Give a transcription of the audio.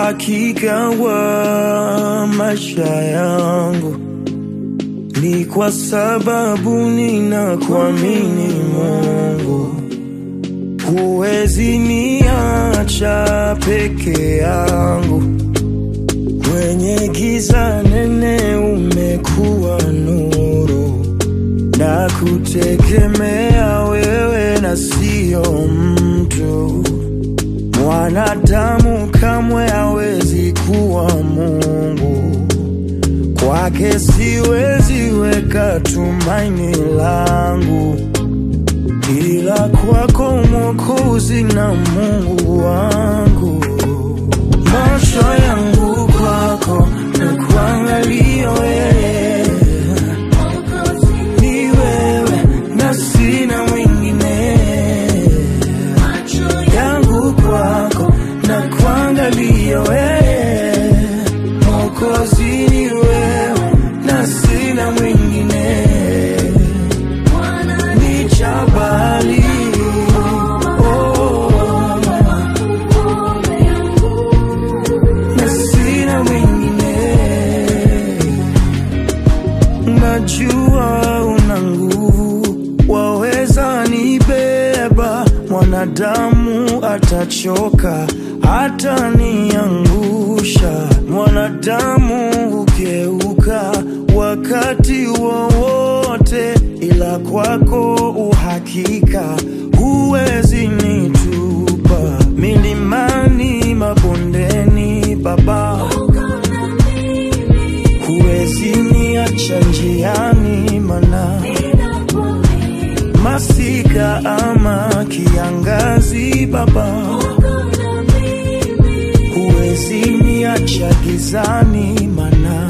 uhakika wa maisha yangu ni kwa sababu ninakuamini Mungu. Huwezi niacha peke yangu kwenye giza nene, umekuwa nuru na kutegemea wewe na sio mtu. Mwanadamu kamwe hawezi kuwa Mungu, kwake siwezi weka tumaini langu, ila kwako Mwokozi na Mungu wangu. Macho yangu kwako na kuangalia wewe, ni wewe na sina mwingine yangu kwako na kuangalia wewe, Mwokozi ni wewe na sina mwingine, ni jabali oh, na sina mwingine Najua una nguvu, waweza nibeba. Mwanadamu atachoka, hata niangusha. Mwanadamu hugeuka wakati wowote, ila kwako uhakika, huwezi nitupa milimani, mabondeni, Baba huwezi niacha njiani, mana masika ama kiangazi, Baba huwezi niacha gizani, mana